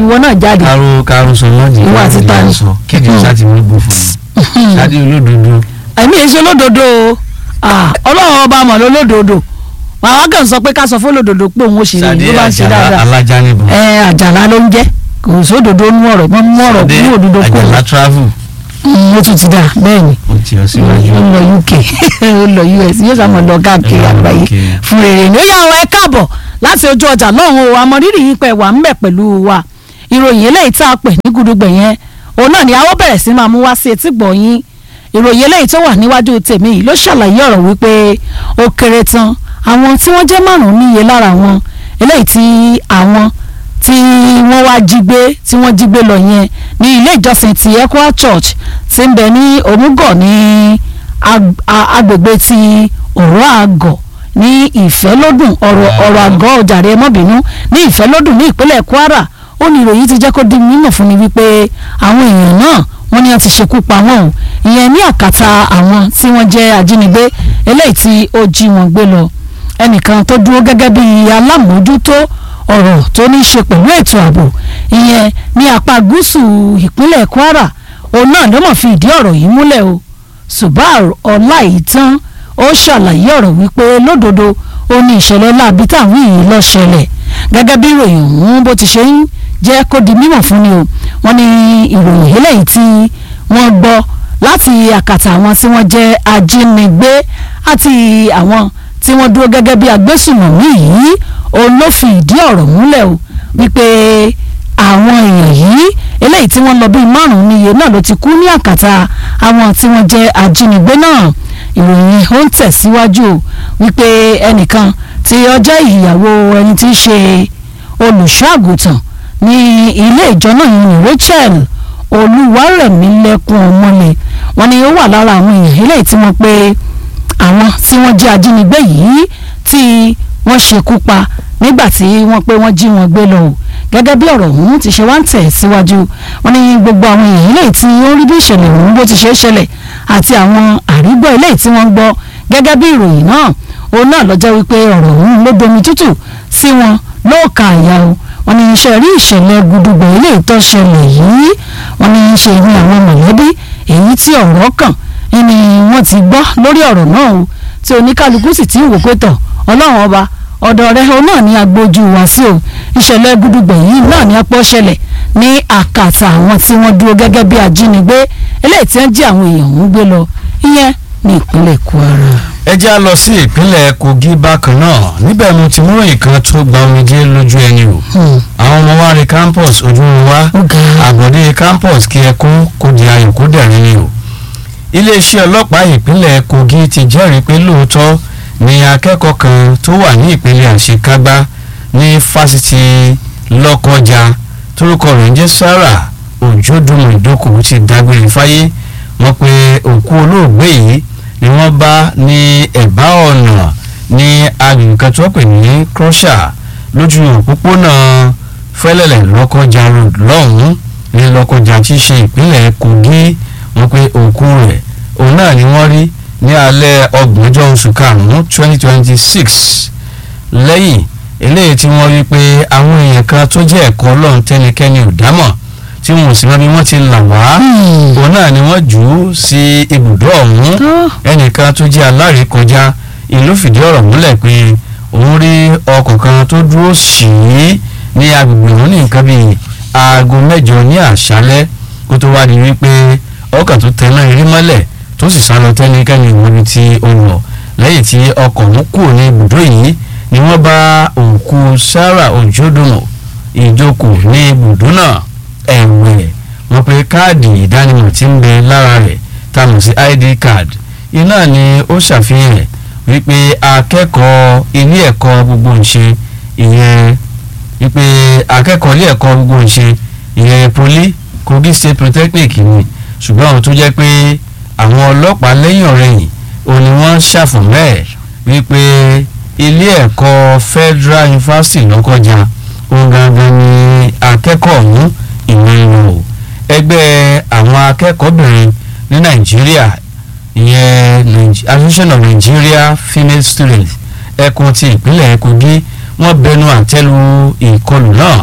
ìwọ náà jáde káró káró sọ lọ́dì Ìwọ àti ta ni? sọ kéde sáti mú bó fún mi sáde olódodo ẹ̀mí èso lódodo o Ah, ọlọ́run ọba mọ̀ lólódodo àwọn kan sọ pé ká sọ fún lódodo pé òun ó ṣe rere sáde ló bá ń ṣe àjàrà dáadáa alájà níbo ẹ àjàlá ló ń jẹ́ kò sódodo nú ọ̀rọ̀ mọ́ mú ọ̀rọ̀ sáde mú òdodo kó àjàrà travel ó tún ti dà bẹ́ẹ̀ ni ó ti ọ síwájú ó lọ UK ó lọ US yóò sàmọ̀ lọ káàkiri Ó lọ àgbáyé UK. fún rere ni ó yà wọ ẹ káàbọ̀ láti ojú ọjà lọ́hùn o àmọ̀rírì yín pẹ̀ wà ń bẹ̀ pẹ̀lú wa ìròyìn eléyìí tá a pè ní gudugbẹ̀ yẹn òun náà ni a ó bẹ̀rẹ̀ sí máa mú wá sí etí gbọ̀nyìn ìròyìn eléyìí tó wà níwájú tèmi yìí ló ṣàlàyé ọ̀rọ̀ wípé ó kéré tán àwọn tí wọ́n jẹ́ márùn-ún níye lára wọn eléyìí tí àwọn tí wọ́n wá jí gbé tí wọ́n jí gbé lọ yẹn ní ilé ìjọsìn ti Equa Church tí ń bẹ ní Òmùgọ̀ ní ag- a- agbègbè ti ọ̀rọ̀ àgọ̀ ní ìfẹ́lódùn ọ̀rọ̀ ọ̀rọ̀ àgọ́ ọ̀jàre ẹmọ́bìnú ní ìfẹ́lódùn ní ìpínlẹ̀ Kwara ó ní ìròyìn ti jẹ́ kó di mímọ̀ fún mi wípé àwọn èèyàn náà wọ́n ní wọ́n ti ṣekú pa wọ́n o ìyẹn ní àkàtà àwọn tí wọ́n jẹ́ ajínigbé eléyìí tí ó jí wọn gbé lọ ẹnìkan tó dúró gẹ́gẹ́ bí alámòójútó ọ̀rọ̀ tó ní í ṣe pẹ̀lú ètò ààbò ìyẹn ní apá gúúsù ìpínlẹ̀ Kwara òun náà ló mọ̀ fi ìdí ọ̀rọ̀ yìí múlẹ̀ o Subar Ọláìtàn ó ṣàlàyé ọ̀rọ̀ wípé lódodo ó ní ìṣẹ̀lẹ̀ láabi táwọn yìí lọ ṣẹlẹ̀ gẹ́gẹ́ bí ìròyìn ọ̀hún bó ti ṣe ń jẹ́ kó di mímọ̀ fún ni o wọ́n ní ìròyìn eléyìí tí wọ́n gbọ́ láti àkàtà àwọn tí wọ́n jẹ́ ajínigbé àti àwọn tí wọ́n dúró gẹ́gẹ́ bí agbésùnmọ̀mí yìí òun ló fi ìdí ọ̀rọ̀ múlẹ̀ o wípé àwọn èèyàn yìí eléyìí tí wọ́n lọ bíi márùn-ún níye náà ló ti kú ní àkàtà àwọn tí wọ́n jẹ́ ajínigbé náà ìròyìn ó ń tẹ̀síwájú o wípé ẹnìkan tí ó jẹ́ ìyàwó ẹni tí í ṣe olùṣọ́àgùtàn ní ilé ìjọ náà ní Rachel olúwarẹ̀mílẹ́kùn ọmọlẹ̀ wọ́n ní ó wà lára àwọn èèyàn eléyìí tí wọ́n pé àwọn tí wọ́n jẹ́ ajínigbé yìí tí wọ́n ṣekú pa nígbà tí wọ́n pé wọ́n jí wọn gbé lọ o gẹ́gẹ́ bí ọ̀rọ̀ ọ̀hún ti ṣe wá ń tẹ̀ síwájú wọ́n ní gbogbo àwọn èèyàn eléyìí tí ó rí bí ìṣẹ̀lẹ̀ ọ̀hún bó ti ṣe é ṣẹlẹ̀ àti àwọn àrígbọ́ eléyìí tí wọ́n gbọ́ gẹ́gẹ́ bí ìròyìn náà òun náà lọ́jọ́ wípé ọ̀rọ̀ ọ̀hún ló domi tútù sí wọn lóòka àyà o wọ́n ní iṣẹ́ rí ìṣẹ̀lẹ̀ gudugbẹ̀ eléyìí tó ṣẹlẹ̀ yìí wọ́n ní ṣe ní àwọn mọ̀lẹ́bí èyí tí ọ̀rọ̀ kàn ni wọ́n ti gbọ́ lórí ọ̀rọ̀ náà o tí oníkálukú sì ti ń wò pé tọ̀ ọlọ́run ọba ọ̀dọ̀ rẹ̀ òun náà ní agbójú wá sí o ìṣẹ̀lẹ̀ gudugbẹ̀ yìí náà ní apọ́ ṣẹlẹ̀ ní àkàtà àwọn tí wọ́n dúró gẹ́gẹ́ bí ajínigbé eléyìí tí wọ́n jí àwọn èèyàn ń gbé lọ ìyẹn ní ìpínlẹ̀ Kwara. ẹ jẹ́ á lọ sí ìpínlẹ̀ Kogi bákan náà níbẹ̀ mo ti mú ìkan tó gba omijé lójú ẹni o Hmm. àwọn ọmọ wa rí campus ojú wa ó ga àbọ̀dé campus kí ẹkún kó di ayọ̀ kó dẹ̀rín ni o iléeṣẹ́ ọlọ́pàá ìpínlẹ̀ Kogi ti jẹ́rìí pé lóòótọ́ ni akẹ́kọ̀ọ́ kan tó wà ní ìpínlẹ̀ àṣekágbá ní fásitì Lọ́kọ́jà torúkọ rẹ̀ ń jẹ́ Sarah Òjòdùmọ̀ ìdókòwò ti dágbére fáyé wọ́n pe òkú olóògbé yìí ni wọ́n bá ní ẹ̀bá ọ̀nà ní agbègbè kan tó pè ní Crusher lójú òpópónà Fẹ́lẹ́lẹ̀ Lọ́kọ́jà road lọ́hùn-ún ní Lọ́kọ́jà tí í ṣe ìpínlẹ̀ Kogi wọ́n pe òkú rẹ̀ òun náà ni wọ́n rí ní alẹ́ ọgbọ̀njọ́ oṣù karùn-ún twenty twenty six lẹ́yìn eléyìí tí wọ́n rí pé àwọn èèyàn kan tó jẹ́ ẹ̀kọ́ ọlọ́run tẹ́nikẹ́ni ò dámọ̀ tí wọn ò sì mọ bí wọ́n ti là wá Hmm. òun náà ni wọ́n jù ú sí ibùdó ọ̀hún tó ẹnìkan tó jẹ́ alárékọjá ìlú fìdí ọ̀rọ̀ múlẹ̀ pé òun rí ọkọ̀ kan tó dúró sí i ní agbègbè òun ní nǹkan bíi aago mẹ́jọ ní àṣálẹ́ kó tó wá di wípé ọkọ̀ tó tẹ̀ náà rí mọ́lẹ̀ tó sì sá lọ tẹ́nikẹ́ni ìwọ́bi tí ó lọ lẹ́yìn tí ọkọ̀ ọ̀hún kù ní ibùdó yìí ni wọ́n bá òkú Sarah Ojodomo ìjókòó ní ibùdó náà ẹ̀wẹ̀ wọ́n pe káàdì ìdánimọ̀ tí ń bẹ lára rẹ̀ tá a mọ̀ sí id card iná ni ó ṣàfihàn rẹ̀ wípé akẹ́kọ̀ọ́ ilé ẹ̀kọ́ gbogbo ìṣe ìyẹn wípé akẹ́kọ̀ọ́ ilé ẹ̀kọ́ gbogbo ìṣe ìyẹn poli Kogi State Polytechnic ni ṣùgbọ́n àwọn tó jẹ́ pé àwọn ọlọ́pàá lẹ́yìn ọ̀rẹ́yìn òun ni wọ́n ṣàfọ̀mọ́ ẹ̀ wípé ilé ẹ̀kọ́ Federal University Lọ́kọ́jà òun gangan ni akẹ́kọ̀ọ́ ọ̀hún ìwé wọn o ẹgbẹ́ àwọn akẹ́kọ̀ọ́bìnrin ní Nàìjíríà ìyẹn Nige- Association of Nigeria Female Students ẹkùn ti ìpínlẹ̀ Kogi wọ́n bẹnu àtẹ́lu ìkọlù náà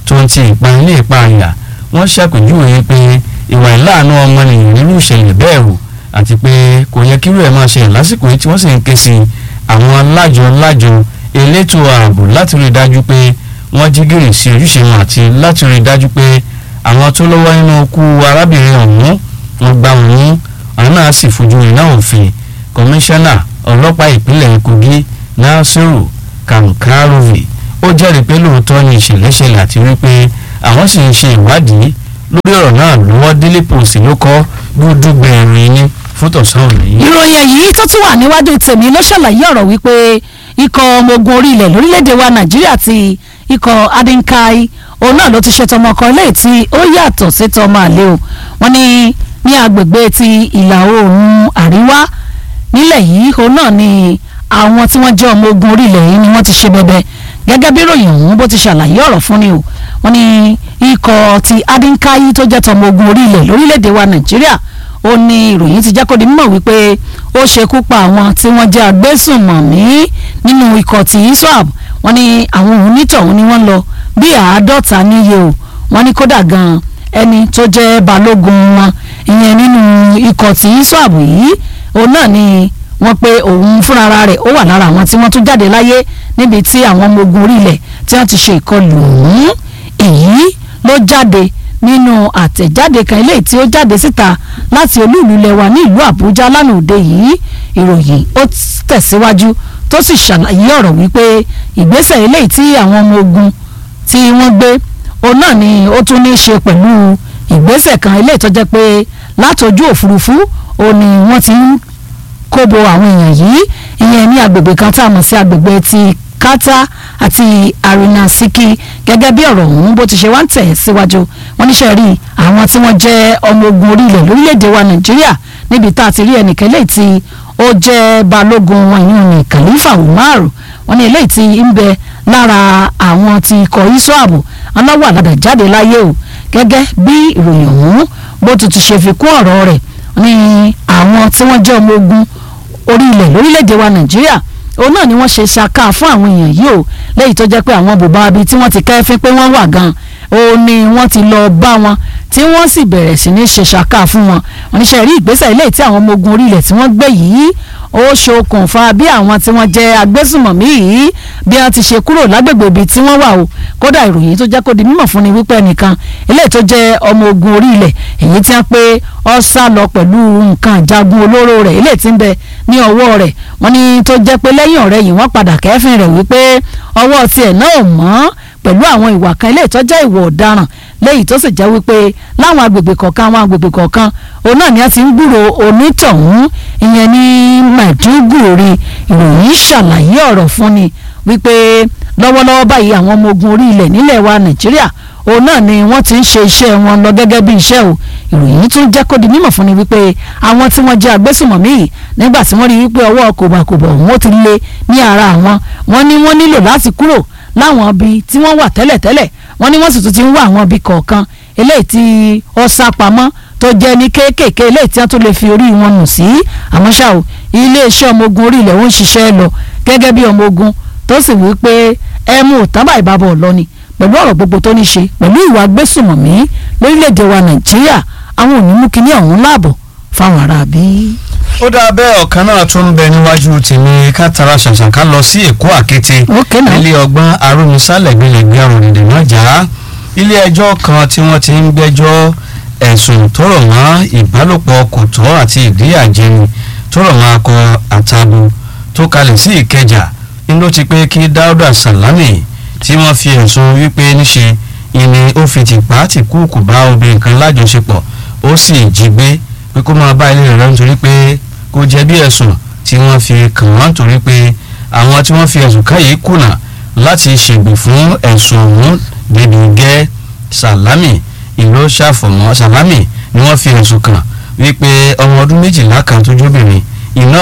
tó ń ti ìpani ní ìpààyà wọ́n ṣàpèjúwe pé ìwà ìláàánú ọmọnìyàn nínú ìṣẹ̀lẹ̀ bẹ́ẹ̀ wò àti pé kò yẹ kírú ẹ̀ máa ṣẹlẹ̀ lásìkò yìí tí wọ́n sì ń ké sí àwọn lájọ lájọ elétò ààbò láti rí i dájú pé wọ́n jí gìrì sí ojúṣe wọn àti láti rí i dájú pé àwọn tó lọ́wọ́ nínú ikú arábìnrin ọ̀hún wọ́n gbá wọn mú àwọn náà sì fojú iná òfin kọmíṣánná ọlọ́pàá ìpínlẹ̀ Kogi Nasiru Kankarovi ó jẹ́rìí pé lóòótọ́ ni ìṣẹ̀lẹ̀ ṣẹlẹ̀ àti wípé àwọn sì ń ṣe ìwádìí lórí ọ̀rọ̀ náà lọ́wọ́ Daily Post ló kọ́ gbúdúgbẹ̀ ìròyìn ní fún tọ̀sán òní. ìròyìn èyí tó tún wà níwájú tèmi ló ṣàlàyé ọ̀rọ̀ wípé ikọ̀ ọmọ ogun orí ilẹ̀ lórílẹ̀‐èdè wa Nàìjíríà ti ikọ̀ Adinkai òun náà ló ti ṣe tọmọ kan léyìí tí ó yàtọ̀ sí tọmọ àlè o wọ́n ní ní agbègbè ti ìlà oòrùn àríwá nílẹ̀ yìí òun náà ni àwọn tí wọ́n jẹ́ ọmọ ogun orí ilẹ̀ yìí ni wọ́n ti ṣe bẹbẹ gẹ́gẹ́ bí ròyìn ọ̀hún bó ti ṣàlàyé ọ̀rọ̀ fún ni o wọ́n ní ikọ̀ ti Adinkai tó jẹ́ tọmọ ogun orí ilẹ̀ lórílẹ̀‐èdè wa Nàìjíríà ó ní ìròyìn ti jẹ́ kó di mímọ̀ wípé ó ṣekú pa àwọn tí wọ́n jẹ́ agbésùnmọ̀mí nínú ikọ̀ ti iswap wọ́n ní àwọn onítọ̀hún ni wọ́n lọ bí àádọ́ta níye o wọ́n ní kódà gan ẹni tó jẹ́ balógun wọn ìyẹn nínú ikọ̀ ti iswap yìí òun náà ni wọ́n pé òun fúnra rẹ̀ ó wà lára àwọn tí wọ́n tún jáde láyé níbi tí àwọn ọmọ ogun orílẹ̀ tí wọ́n ti ṣe ìkọlù ọ̀hún èyí ló jáde nínú àtẹ̀jáde kan eléyìí tí ó jáde síta láti olúùlú lẹwa ní ìlú àbújá lánàá òde yìí ìròyìn ó tẹ̀síwájú tó sì ṣàlàyé ọ̀rọ̀ wípé ìgbésẹ̀ eléyìí tí àwọn ọmọ ogun tí wọ́n gbé òun náà ni ó tún ní í ṣe pẹ̀lú ìgbésẹ̀ kan eléyìí tó jẹ́ pé látọjú òfurufú òun ni wọ́n ti ń kóbo àwọn èèyàn yìí ìyẹn ní agbègbè kan tá a mọ̀ sí agbègbè ti kátà àti arinasiki gẹ́gẹ́ bí ọ̀rọ̀ ọ̀hún bó ti ṣe wá ń tẹ̀ síwájú wọ́n níṣẹ́ rí àwọn tí wọ́n jẹ́ ọmọ ogun orílẹ̀ lórílẹ̀‐èdè wa nàìjíríà níbi tá a ti rí ẹnìkan eléyìí tí ó jẹ́ balógun wọn ìyún ní khalifa umar wọ́n ní eléyìí tí ń bẹ lára àwọn tí ikọ̀ iswap aláwọ̀ àlàdà jáde láyé o gẹ́gẹ́ bí ìròyìn ọ̀hún bó ti ti ṣe fi kún ọ̀rọ̀ rẹ̀ ní àwọn tí wọ́n jẹ́ ọmọ ogun orílẹ̀ lórílẹ̀‐èdè wa nàìjíríà òun náà ni wọ́n ṣe ṣàkà fún àwọn èèyàn yìí o lẹ́yìn tó jẹ́ pé àwọn bùbá abi tí wọ́n ti kẹ́fín pé wọ́n wà gan òun ni wọ́n ti lọ bá wọn tí wọ́n sì bẹ̀rẹ̀ sí ní ṣe ṣàkà fún wọn oníṣẹ́ rí ìgbésẹ̀ ilé tí àwọn ọmọ ogun orílẹ̀ tí wọ́n gbé yìí ó ṣokùnfà bí àwọn tí wọ́n jẹ́ agbésùmọ̀mí yìí bí wọ́n ti ṣe kúrò lágbègbè ibi tí wọ́n wà o kódà ìròyìn tó jẹ́ kó di mímọ̀ fún ni wípé ẹnìkan ilé tó jẹ́ ọmọ ogun orílẹ̀ èyí tí wọ́n pé ó sá lọ pẹ̀lú nǹkan ìjagun olóró rẹ̀ ilé tí ń bẹ ní ọwọ́ rẹ̀ wọ́n ní tó jẹ́ pé lẹ́yìn ọ̀rẹ́ yìí wọ́n padà kẹ́fìn rẹ̀ wípé ọwọ́ tiẹ̀ náà ò mọ́ pẹ̀lú àwọn ìwà kan ilé ìtọ́jẹ́ ìwà ọ̀daràn léyìí tó sì jẹ́ wípé láwọn agbègbè kọ̀ọ̀kan àwọn agbègbè kọ̀ọ̀kan òun náà ni a ti ń gbúrò onítọ̀hún ìyẹn ní Maiduguri ìròyìn ṣàlàyé ọ̀rọ̀ fún ni wípé lọ́wọ́lọ́wọ́ báyìí àwọn ọmọ ogun orí ilẹ̀ nílẹ̀ wa Nàìjíríà òun náà ni wọ́n ti ń ṣe iṣẹ́ wọn lọ gẹ́gẹ́ bí iṣẹ́ o ìròyìn tún jẹ́ kó di mímọ̀ fún ni wípé àwọn tí wọ́n jẹ́ agbésùmọ̀mí yìí nígbà tí wọ́n rí wípé ọwọ́ kòbàkòbà òun ó ti lé ní ara àwọn wọ́n ní wọ́n nílò láti kúrò láwọn ibi tí wọ́n wà tẹ́lẹ̀tẹ́lẹ̀ wọ́n ní wọ́n sì tún ti ń wá àwọn ibi kọ̀ọ̀kan eléyìí tí ó sá pamọ́ tó jẹ́ ní kéékèèké eléyìí tí wọ́n tún lè fi orí wọn nù sí àmọ́ ṣá o iléeṣẹ́ ọmọ ogun orí ilẹ̀ ó ń ṣiṣẹ́ lọ gẹ́gẹ́ bí ọmọ ogun tó sì wí pé ẹ mú òtábà ìbábọ̀ lọ ni pẹ̀lú ọ̀rọ̀ gbogbo tó ní ṣe pẹ̀lú ìwà gbésùmọ̀mí lórílẹ̀‐èdè wa nàìjíríà àwọn ò ní mú kinní ọ̀hún láàbọ̀ fáwọn ará bí. ó dáa bẹ́ẹ̀ ọ̀kan náà tún ń bẹ níwájú tèmi ká tara ṣàṣà ká lọ sí èkó àkété Okay now. ilé ọgbọ́n arúmisálẹ̀gbẹ̀lẹ̀gbẹ̀ àrùn ìdènà jà ilé ẹjọ́ kan tí wọ́n ti ń gbẹ́jọ́ ẹ̀sùn tó rọ̀ mọ́ ìbálòpọ̀ kòtọ́ àti ìdíyàjẹni tó rọ̀ mọ́ akọ àtàbù tó kalẹ̀ sí ìkẹjà ni ló ti pé kí dáúdà sàlámì tí wọ́n fi ẹ̀sùn wípé níṣe ìní ó fi tìpá tìkúùkù bá obìnrin kan lájọṣepọ̀ ó sì jí gbé pé kó máa bá ilé rẹ̀ lọ nítorí pé kò jẹ̀bi ẹ̀sùn tí wọ́n fi kàn wọ́n nítorí pé àwọn tí wọ́n fi ẹ̀sùn kàn yìí kùnà láti ṣègbè fún ẹ̀sùn ọ̀hún débi gẹ́ sàlámì ìlú ṣàfọ̀mọ́ sàlámì ni wọ́n fi ẹ̀sùn kàn wípé ọmọ ọdún méjìlá kan tó jóbìnrin iná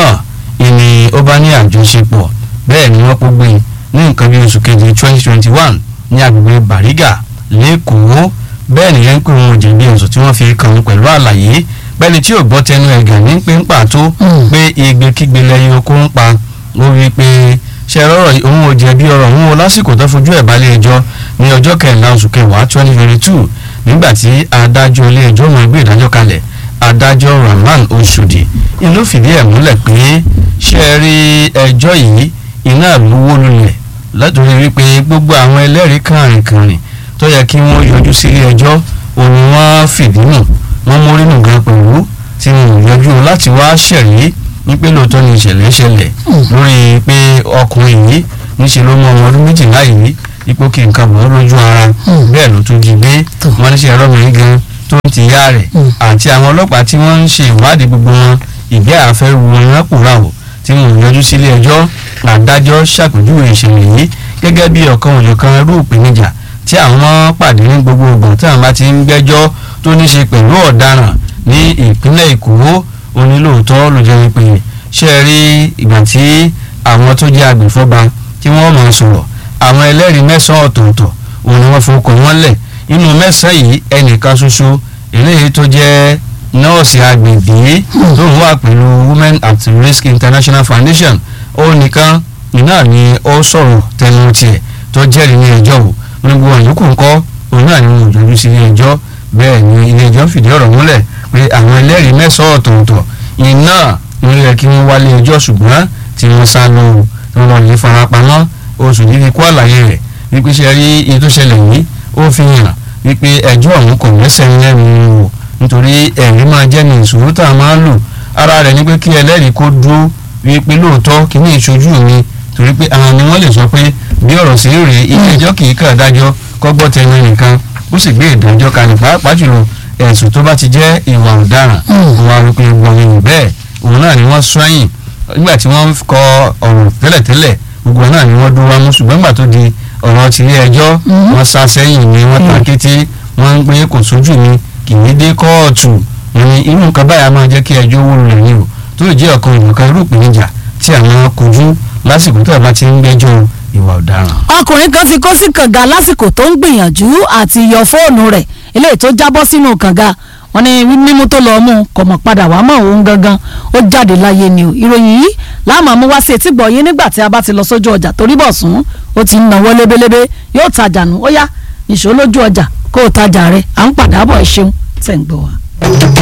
ìní ó bá ní àjọṣepọ̀ bẹ́ẹ̀ ni wọ́n kó gbé e ní nǹkan bí oṣù kejì twenty twenty one ní agbègbè Bàrígà lẹ́kọ̀ọ́ bẹ́ẹ̀ ni yẹn ń pè wọn jẹ̀bi ẹ̀sùn tí wọ́n fi kàn án pẹ̀lú àlàyé bẹ́ẹ̀ni tí ò gbọ́ tẹnu ẹ̀gàn ní pé ń pàtó Mm. pé igbe kígbe lẹ́yìn oko ń pa ó rí i pé ṣe rọrọ òun ò jẹ̀bi ọ̀rọ̀ òun o lásìkò tó fojú ẹ̀ balẹ̀ ẹjọ́ ní ọjọ́ kẹrìnlá oṣù kẹwàá twenty twenty two nígbà tí adájọ́ ilé ẹjọ́ máa gbé ìdájọ́ kalẹ̀ adájọ́ Rahman Oshodi inú fìdí ẹ̀ múlẹ̀ pé ṣe é rí ẹjọ́ yìí iná lówó lulẹ̀ látòrí wípé gbogbo àwọn ẹlẹ́rìí kàrìnkàrìn tó yẹ kí wọ́n yọjú sí ilé ẹjọ́ òun ni wọ́n fìdí nù wọ́n mórí nù gan pẹ̀lú tí wọn ò yọjú láti wá ṣẹ̀rí ní pé lóòótọ́ ni ìṣẹ̀lẹ̀ ṣẹlẹ̀ lórí pé ọkùnrin yìí níṣẹ́ ló mọ ọmọ ọdún méjìlá yìí ipò kí nǹkan bọ̀ lójú ara bẹ́ẹ̀ ló tún jí gbé wọn níṣẹ́ ẹlọ́mìnrin gan tó ń ti yá rẹ̀ àti àwọn ọlọ́pàá tí wọ́n ń ṣe ìwádìí gbogbo wọn ìgbé àfẹ́rù wọn rápòráwò tí wọn ò yọjú sílé ẹjọ́ adájọ́ ṣàpèjúwe ìṣẹ̀lẹ̀ yìí gẹ́gẹ́ bí ọ̀kan òjọ̀kan irú ìpèníjà tí àwọn pàdé ní gbogbo ọgbọ̀n tí àwọn bá ti ń gbẹ́jọ́ tó ní ṣe pẹ̀lú ọ̀daràn ní ìpínlẹ̀ Èkó onílòótọ́ ló jẹ́ wípé ṣe é rí ìgbà tí àwọn tó jẹ́ agbèfọ́ba tí wọ́n máa sọ̀rọ̀ àwọn ẹlẹ́rìí mẹ́sàn-án ọ̀tọ̀ọ̀tọ̀ òun ni wọ́n fọkọ̀ wọ́n lẹ̀ inú mẹ́sàn-án yìí ẹnìkan ṣoṣo eléyìí tó jẹ́ nọ́ọ̀sì agbègbè tó ń wà pẹ̀lú Women at Risk International Foundation ó nìkan iná ni ó sọ̀rọ̀ tẹnu tiẹ̀ tó jẹ́rìí ní ẹjọ́ o ní gbogbo àyókù ńkọ́ òun náà ni wọn ò jọjú sí ilé ẹjọ́ bẹ́ẹ̀ ni ilé ẹjọ́ fìdí ọ̀rọ̀ múlẹ̀ pé àwọn ẹlẹ́rìí mẹ́sàn-án ọ̀tọ̀ọ̀tọ̀ iná ló yẹ kí wọ́n wálé ẹjọ́ ṣùgbọ́n tí wọ́n sá lọ o tí wọ́n lọ lè farapamọ́ oṣù yìí fi kó àlàyé rẹ̀ wípé ṣe rí iye tó ṣẹlẹ̀ yìí ó fi hàn wípé ẹjọ́ ọ̀hún kò lẹ́sẹ̀ lẹ́nu o nítorí ẹ̀rí máa jẹ́ ní ìṣòro tá a máa ń lò ara rẹ̀ ni pé kí ẹlẹ́rìí kó dúró wípé lóòótọ́ kí ní ìṣojú mi torí pé àwọn ni wọ́n lè sọ pé bí ọ̀rọ̀ sí rèé ilé ẹjọ́ kì í kàn dájọ́ kọ́gbọ́ tẹnu nìkan ó sì gbé ìdájọ́ kalẹ̀ pàápàá jùlọ ẹ̀sùn tó bá ti jẹ́ ìwà ọ̀daràn òun wa wípé gbọ̀nyìn bẹ́ẹ̀ òun náà ni wọ́n sọ́yìn nígbà tí wọ́n kọ ọ̀rọ̀ tẹ́lẹ̀tẹ́lẹ̀ gbogbo náà ni wọ́n dúró wá mú ṣùgbọ́n nígbà tó di ọ̀rọ̀ tilé ẹjọ́ wọ́n sá sẹ́yìn ni wọ́n ta kété wọ́n ń pé kò sójú mi kì í dé kóòtù wọn ni irú nǹkan báyà máa jẹ́ kí ẹjọ́ wó lulẹ̀ ni o tó jẹ́ ọ̀kan ìmọ̀kan irú ìpèníjà tí àwọn kojú lásìkò tó bá ti ń gbẹ́jọ́ ìwà ọ̀daràn. ọkùnrin kan ti kó sí kànga lásìkò tó ń gbìyànjú àti yọ fóònù rẹ̀ eléyìí tó jábọ́ sínú kànga wọ́n ní mímú tó lọ́ọ́ mú kò mọ̀ padà wá mọ̀ òun gangan ó jáde láyé ni o ìròyìn yìí láàmú àmú wá sí etí gbọ̀ yín nígbà tí a bá ti lọ sójú ọjà torí bọ̀ sùn ó ti ń náwó lébélébé yóò tajà nù ó yá nìṣó lójú ọjà kó o tajà rẹ̀ à ń padà bọ̀ ẹ ṣeun tẹ̀ ń gbọ́ wa.